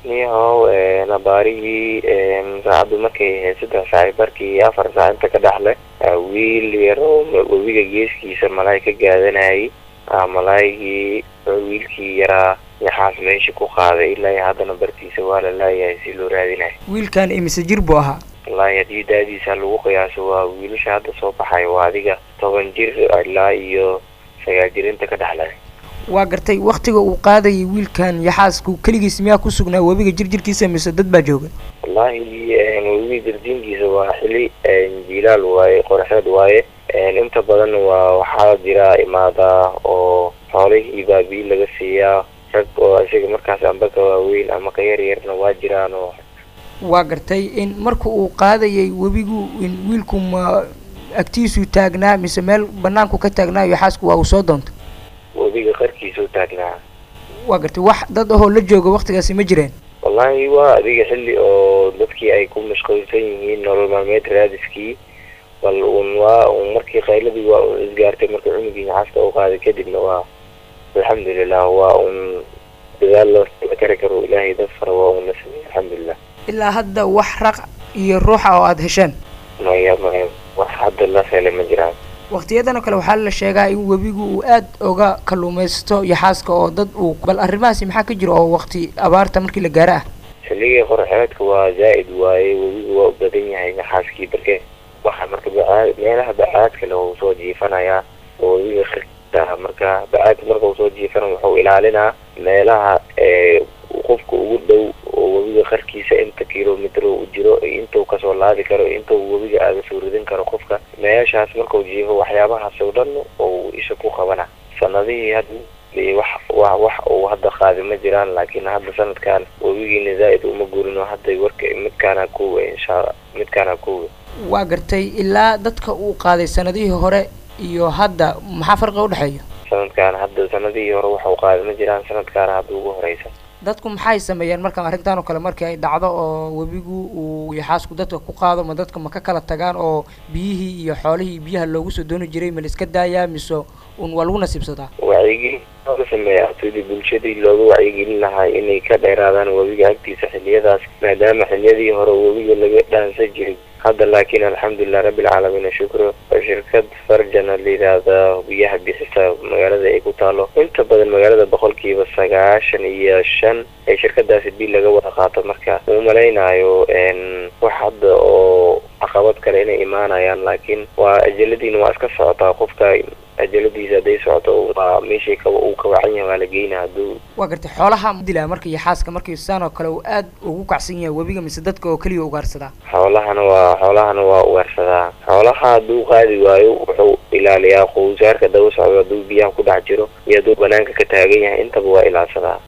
niyahow nabaarihii saacaddu markay ahayd saddex saaci barkii afar saac inta ka dhexle wiil yaroo webiga geeskiisa malaay ka gaadanayay malaaygii wiilkii yaraa yaxaas meesha ku qaaday ilaa haddana bartiisa waa la laayahay si loo raadinayo wiilkan imise jir buu ahaa wallaahi haddii daadiisa lagu qiyaaso waa wiilasha hadda soo baxay waa adiga toban jir ilaa iyo sagaal jir inta ka dhexlay waa gartay waktiga uu qaadayay wiilkan yaxaasku keligiis miyaa ku sugnaa webiga jirjirkiisa mise dad baa jooga wallaahi webiga jirdiinkiisa waa xili jilaal waaye qoraxeed waaye inta badan waa waxaa jira imaadaa oo xoolihii baa biyo laga siiyaa rag oo isaga markaas amba ka waaweyn ama ka yar yarna waa jiraan oo waa gartay in marka uu qaadayay webigu in wiilku ma agtiisuu taagnaa mise meel banaanku ka taagnaa yaxaasku waa uu soo doontay webiga qarkiisuu taagnaa waa gartay wax dad ahoo la jooga waktigaasi ma jireen wallaahi waa adiga xilli oo dadkii ay ku mashquulsan yihiin nolol maalmeed raadiskii bal un waa un markii qayladii waa un isgaartay marka cunugii yaxaaska u qaaday kadibna waa alxamdulilah waa un dadaal loo la kari karo ilaahay dad fara waa un la sameeyey alxamdulilah ilaa hadda wax raq iyo ruuxa oo aada hesheen maya maya wax hadda la helay ma jiraan waktiyadan oo kale waxaa la sheegaa in webigu uu aad oga kalluumaysto yaxaaska oo dad uu bal arrimahaasi maxaa ka jira oo wakti abaarta markii la gaaro ah xilligii qoraxeedka waa zaa'id waaye webigu waa u badan yahay yaxaaskii barke waxa marka bacaad meelaha bacaadka le uu soo jiifanayaa oo webiga qirkiisa marka bacaadka marka uu soo jiifana wuxuu ilaalinaa meelaha qofka ugu dhow oo webiga qarkiisa inta kilomitr u jiro intuu kasoo laadi karo intuu webiga aaga soo ridin karo qofka meeshaas markau jiifo waxyaabahaas oo dhan oo isha ku qabana sanadihii hadda wax wa wax uu hadda qaadi ma jiraan laakiin hadda sanadkan webigiina zaa'id uma guurino hadda warka midkaana kuwa inshaa midkaana kuwa waa gartay ilaa dadka uu qaaday sanadihii hore iyo hadda maxaa farqiga udhexeeya sanadkan hadda sanadihii hore waxau qaadi ma jiraan sanadkaana hadda ugu horeysa dadku maxay sameeyeen marka arrintan oo kale markii ay dhacdo oo webigu uu yaxaasku dadka ku qaado ma dadka ma ka kala tagaan oo biyihii iyo xoolihii biyaha loogu soo dooni jiray ma la iska daayaa mise un waa lagu nasiibsadaa wacyigelin looga sameeya sidii bulshadii looga wacyigelin lahaa inay ka dheeraadaan webiga agtiisa xiliyadaas maadaama xiliyadii hore webiga laga dhaansan jiray hadda laakiin alxamdulilah rabbilcaalamiin shukro shirkad farjana la yidhaahda biyaha bixisa magaalada ay ku taalo inta badan magaalada boqolkiiba sagaashan iyo shan ee shirkadaasi bil laga wada qaato marka uu malaynayo wax hadda oo caqabad kale inay imaanayaan laakiin waa ajaladiina waa iska socotaa qofka ajaladiisa hadday socoto waa meeshii ka uu kawacan yahay waa la geynaa hadduu waa gartay xoolaha dilaa marka yaxaaska markii saan oo kale uu aad ugu kacsan yahay webiga mise dadka oo keliya ugaarsadaa xoolahana waa xoolahana waa ugaarsadaa xoolaha hadduu qaadi waayo wuxuu ilaaliyaa qowsaarka daba socdo hadduu biyaha ku dhex jiro iyo hadduu banaanka ka taagan yahay intaba waa ilaadsadaa